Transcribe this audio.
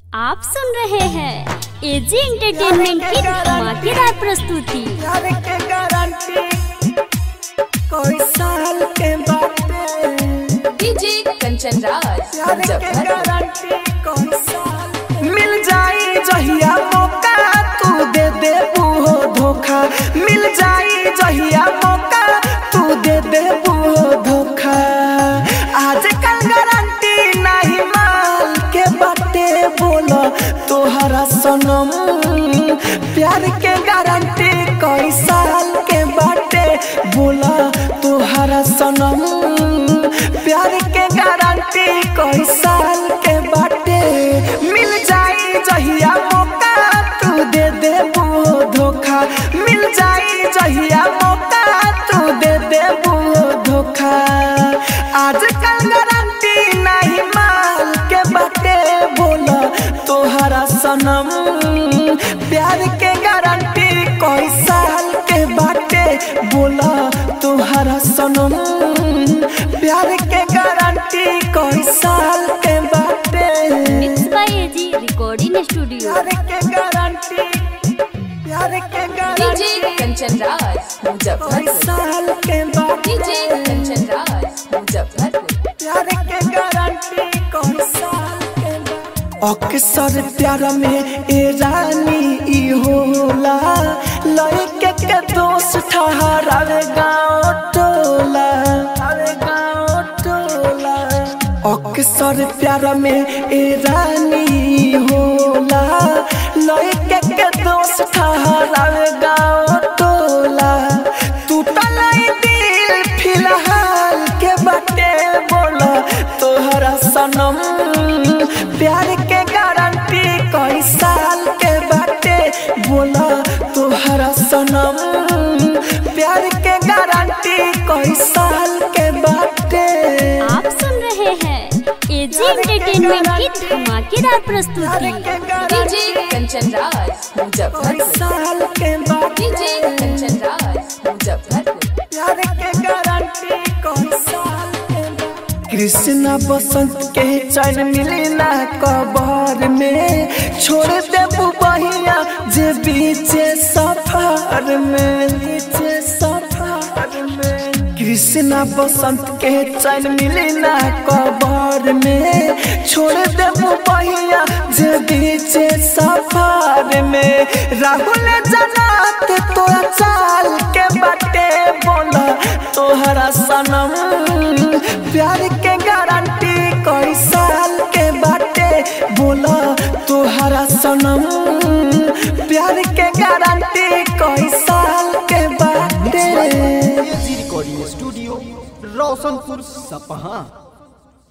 आप सुन रहे हैं एजी एंटरटेनमेंट की धमाकेदार प्रस्तुति प्यार के गारंटी कोई साल के बाटे डीजे कंचन राज प्यार के मुजफ्फरपुर गारंटी कोई साल मिल जाई जहिया मौका तू दे दे हो धोखा मिल जाई जहिया मौका तू दे दे हो धोखा आजकल गारंटी नहीं माल के बाटे बोलो तोहरा सनम प्यार के गारंटी कई साल के बाटे बोला तोहरा सनम प्यार के गारंटी कई साल के बाटे मिल जाई जहिया मौका तू दे दे वो धोखा मिल जाई जहिया मौका तू दे दे वो धोखा आजकल गारंटी नहीं माल के बाटे बोला तोहरा सनम प्यार के गारंटी कोई साल के बाटे बोला तोहरा सनम प्यार के गारंटी कोई साल के बाटे mix by AG recording studio प्यार के गारंटी प्यार के डीजे गारंटी कंचन राज कोई मुजफ्फरपुर साल के डीजे बाटे कंचन राज मुजफ्फरपुर प्यार के गारंटी कोई साल के बाटे अक्सर प्यार में ए रानी ई होला लड़के के दोस्त ठहरावे गाँव टोला अरे गाँव टोला अक्सर प्यार में ए रानी ई होला लड़के के दोस्त ठहरावे गाँव टोला टूटल ई दिल फिलहाल के बाटे बोला तोहरा सनम प्यार के गारंटी कई साल के बाटे बोला तोहरा सनम प्यार के गारंटी कई साल के बाटे आप सुन रहे हैं एजी एंटरटेनमेंट की धमाकेदार प्यार प्रस्तुति के डीजे गारंटी कंचन राज कई मुजफ्फरपुर साल के डीजे बाटे कंचन राज मुजफ्फरपुर प्यार के गारंटी कई साल के बाटे कृष्णा बसंत के चैन मिली ना कबर में छोड़ देबू बहिया जे बीचे सफर में बीचे सफर में कृष्णा बसंत के चैन मिली ना कबर में छोड़ देबू बहिया जे बीचे सफर में राहुल जनात तोरा चाल के बाटे बोला तोहरा सनम प्यार के गारंटी कई साल के बाटे बोला तोहरा सनम प्यार के गारंटी कई साल के बाटे एजी रिकॉर्डिंग स्टूडियो रोशनपुर सपहा